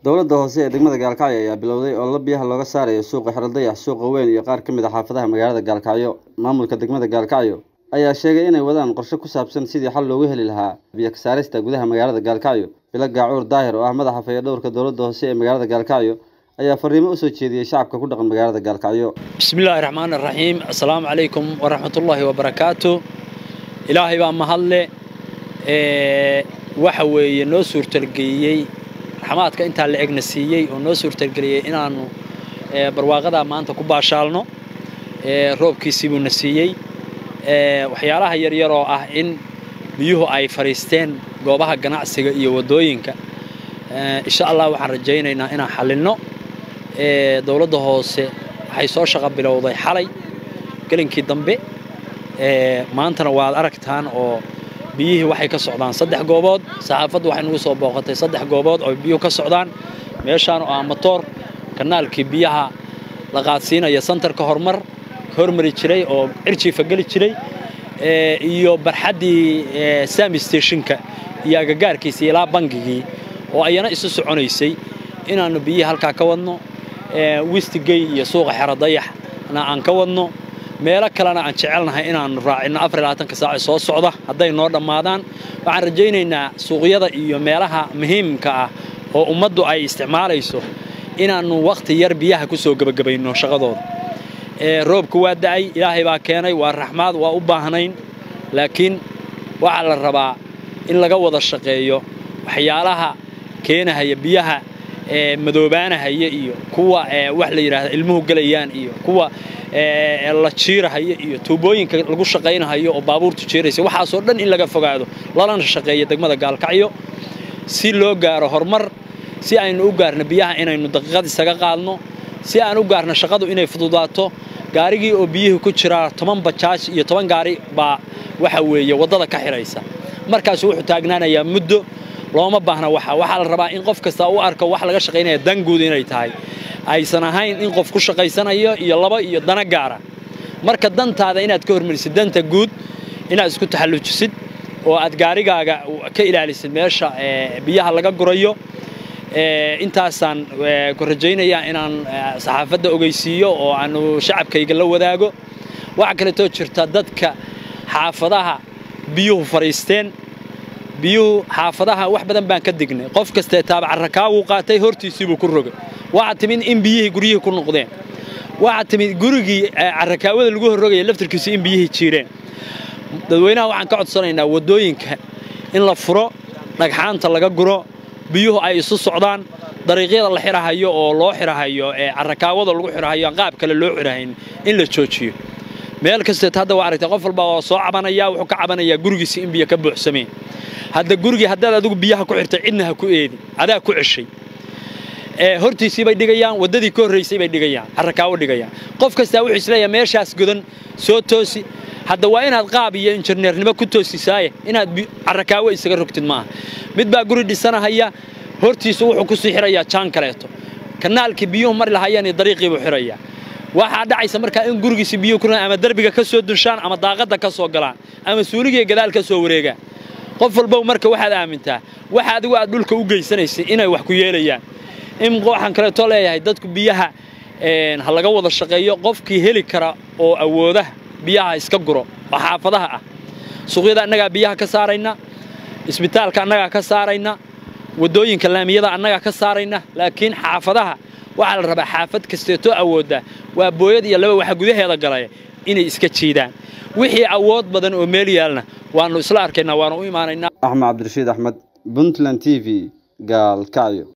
Dowladda hoose ee degmada Gaalkacyo ayaa bilowday olole biyaha looga saarayo suuqa Xeraddayax, suuqa weyn iyo qaar ka mid ah xaafadaha magaalada Gaalkacyo. Maamulka degmada Gaalkacyo ayaa sheegay inay wadaan qorshe ku saabsan sidii xal loogu heli lahaa biyo ka saarista gudaha magaalada Gaalkacyo. Bilo Gaacuur Daahir oo ah madaxa fayadhowrka dowladda hoose ee magaalada Gaalkacyo ayaa fariimo u soo jeediyey shacabka ku dhaqan magaalada Gaalkacyo. bismillaahi raxmaani raxiim assalaamu calaykum waraxmatullaahi wabarakaatu ilaahay baa mahadle ee waxa weeye noo suurtalgeliyey raxmaadka intaa la egna siiyey oo noo suurtalgeliyey inaannu ee barwaaqadaa maanta ku baashaalno ee roobkiisii buuna siiyey ee waxyaalaha yaryar oo ah in biyuhu ay fadhiisteen goobaha ganacsiga iyo waddooyinka ee insha allah waxaan rajaynaynaa inaan xallinno ee dowladda hoose waxay soo shaqo bilowday xalay gelinkii dambe ee maantana waad aragtaan oo biyihii waxay ka socdaan saddex goobood saxaafaddu waxay nagu soo booqatay saddex goobood oo biyuhu ka socdaan meeshaan oo ah matoor kanaalkii biyaha la qaadsiinaya santarka horumar hormari jiray oo cirjiifa geli jiray ee iyo barxaddii ee sami stationka iyo agagaarkiisa ilaa bangigii oo ayana isu soconaysay inaannu biyihii halkaa ka wadno ee wistigey iyo suuqa xeradayaxna aan ka wadno meelo kalena aan jecelnahay inaannu raacinno afar iyo labaatanka saac soo socda hadday noo dhammaadaan waxaan rajaynaynaa suuqyada iyo meelaha muhiimka ah oo ummaddu ay isticmaalayso inaannu wakhti yar biyaha ku soo gebagabayno shaqadooda ee roobku waa da'ay ilaahay baa keenay waa raxmaad waa u baahnayn laakiin waxaa la rabaa in laga wada shaqeeyo waxyaalaha keenahaya biyaha ee madoobaanahaya iyo kuwa ee wax la yidhaahda ilmuhu gelayaan iyo kuwa ee la jiirahaya iyo tuubooyinka lagu shaqaynahayo oo baabuurtu jiiraysa waxaasoo dhan in laga fogaado lalana shaqeeyo degmada gaalkacyo si loo gaaro horumar si aynu u gaarno biyaha inaynu daqiiqad isaga qaadno si aan u gaarno shaqadu inay fududaato gaarigii oo biyihii ku jiraa toban bajaaj iyo toban gaari baa waxa weeye waddada ka xidhaysa markaasu wuxuu taagnaanayaa muddo looma baahna waxa waxaa la rabaa in qof kasta u arko wax laga shaqaynaya danguud inay tahay aysan ahayn in qof ku shaqaysanayo iyo laba iyo dana gaara marka dantaada inaad ka hormarisid danta guud inaad isku taxallujisid oo aad gaarigaaga ka ilaalisid meesha biyaha laga gurayo intaasaan ku rajaynayaa inaan saxaafadda ogeysiiyo oo aanu shacabkayga la wadaago waxaa kaleetoo jirta dadka xaafadaha biyuhu fadhiisteen biyuhu xaafadaha wax badan baan ka dignay qof kastee taabacarakaa qaatay hortiisiibuu ku rogay waxaa timid in biyihii guryihii ku noqdeen waxaa timid gurigii carakaawada lagu horrogaya laftarkiisu in biyihii jiireen dadweynaha waxaan ka codsanaynaa waddooyinka in la furo dhagxaanta laga guro biyuhu ay isu socdaan dariiqyada la xirahayo oo loo xirahayo ee carakaawada lagu xirahayo qaab kale loo xirahayn in la joojiyo meel kasteet hadda waa aragtay qof walba oo soo cabanaya wuxuu ka cabanayaa gurigiisi in biyo ka buuxsameen hadda gurigii haddaad adigu biyaha ku xirtay cidna ha ku eedin adaa ku ceshay ee hortiisii bay dhigayaan waddadii ka horraysay bay dhigayaan carrakaawo dhigayaan qof kastaa wuxuu isleeyahay meeshaas godan soo toosi hadda waa inaad qaab iyo injineernimo ku toosisaaye inaad carrakaawo isaga rogtid maaha mid baa guri dhisanahaya hortiisu wuxuu ku sii xirayaa jaan kaleeto kanaalkii biyuhu mari lahayaan iyo dariiqii buu xirayaa waxaa dhacaysa markaa in gurigiisi biyuhu ku ama derbiga ka soo dunshaan ama daaqadda ka soo galaan ama suuligii gadaal ka soo wareegaan qof walbow marka waxaad aamintaa waxa adigu aad dhulka u geysanaysay inay wax ku yeelayaan in waxaan kaleeto leeyahay dadku biyaha ha laga wada shaqeeyo qofkii heli kara oo awooda biyaha iska guro oo xaafadaha ah suuqyada annagaa biyaha ka saarayna isbitaalka annagaa ka saarayna waddooyinka laamiyada annagaa ka saarayna laakiin xaafadaha waxaa la rabaa xaafad kasteetoo awoodda waa booyad iyo laba waxa gudaheeda galaya inay iska jiidaan wixii awood badan oo meel yaalna waannu isla arkaynaa waannu u imaanaynaa axmed cabdirashiid axmed puntland t v gaalkacyo